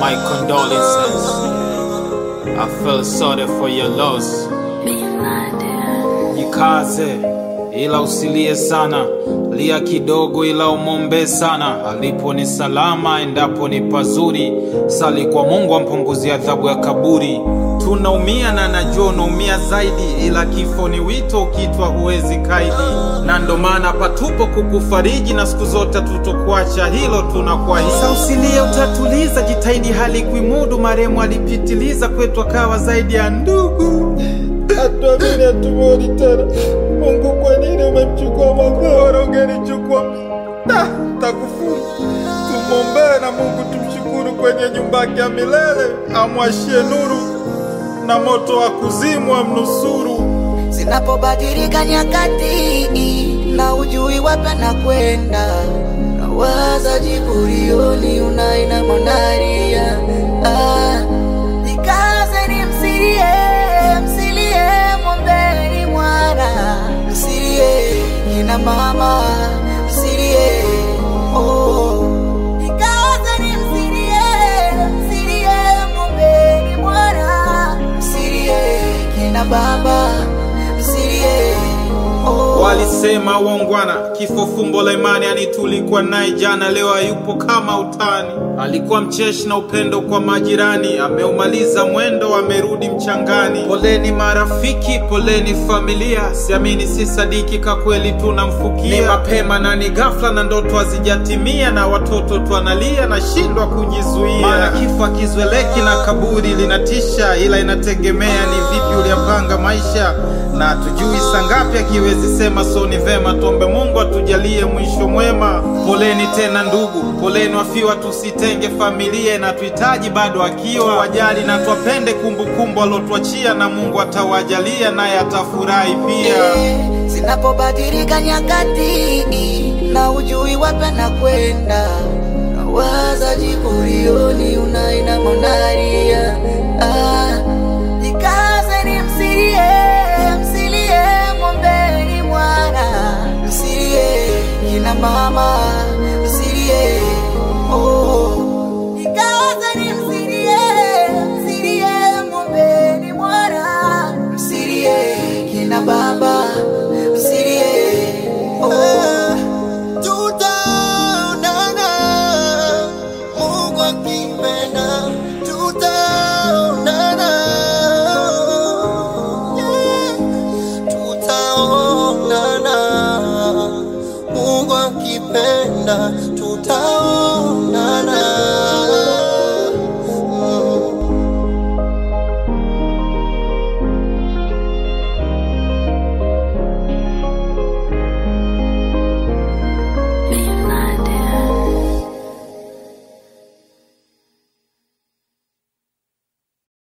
My condolences. I feel sorry for your loss. Jikaze ila usilie sana, lia kidogo ila umombe sana. Alipo ni salama, endapo ni pazuri. Sali kwa Mungu ampunguzie adhabu ya kaburi. Tunaumia na najua unaumia zaidi, ila kifo ni wito, ukitwa huwezi kaidi, na ndo maana patupo kukufariji na siku zote tutokuacha, hilo tunakuahidi. Sasa usilie, utatuliza, jitahidi hali kuimudu. Marehemu alipitiliza kwetu, akawa zaidi ya ndugu. Hatuamini, hatumwoni tena. Mungu, kwa nini umemchukua Makoro? Ungenichukua Ta, takufuru. Tumwombee na Mungu tumshukuru kwenye nyumba yake ya milele, amwashie nuru na moto wa kuzimu amnusuru. Zinapobadilika nyakati na ujui wapi na kwenda, nawaza jiburioni unaina monaria ah, jikaze ni msilie, msilie, mwombeni mwana, msilie kina mama, msilie oh. Jikaze ni msilie, msilie, mwombeni mwana, msilie kina baba, msilie oh. Walisema uongwana, kifo fumbo la imani. Yani tulikuwa naye jana, leo hayupo kama utani. Alikuwa mcheshi na upendo kwa majirani, ameumaliza mwendo, amerudi mchangani. Poleni marafiki, poleni familia, siamini si sadiki, ka kweli tunamfukia. Ni mapema na ni ghafla, na ndoto hazijatimia, na watoto twanalia, nashindwa kujizuia. Maana kifo akizweleki na kaburi linatisha, ila inategemea ni vipi uliyapanga maisha, na tujui sangapi akiwezi sema. So ni vema tuombe Mungu atujalie mwisho mwema. Poleni tena ndugu, poleni wafiwa, tusitenge familia na tuhitaji bado akiwa wajali na twapende kumbukumbu alotuachia, na Mungu atawajalia naye atafurahi pia. Zinapobadilika nyakati na ujui wapi na kwenda, nawaza jiburioni unaina monaria ah, jikaze ni msilie, msilie, mwombeni mwana, msilie kina mama, msilie oh. Jikaze ni msilie, msilie, mwombeni mwana, msilie kina baba, msilie oh. Tutaonana, Mungu akipenda, tutaonana. Yeah. Tutaonana, Mungu akipenda, tutaonana.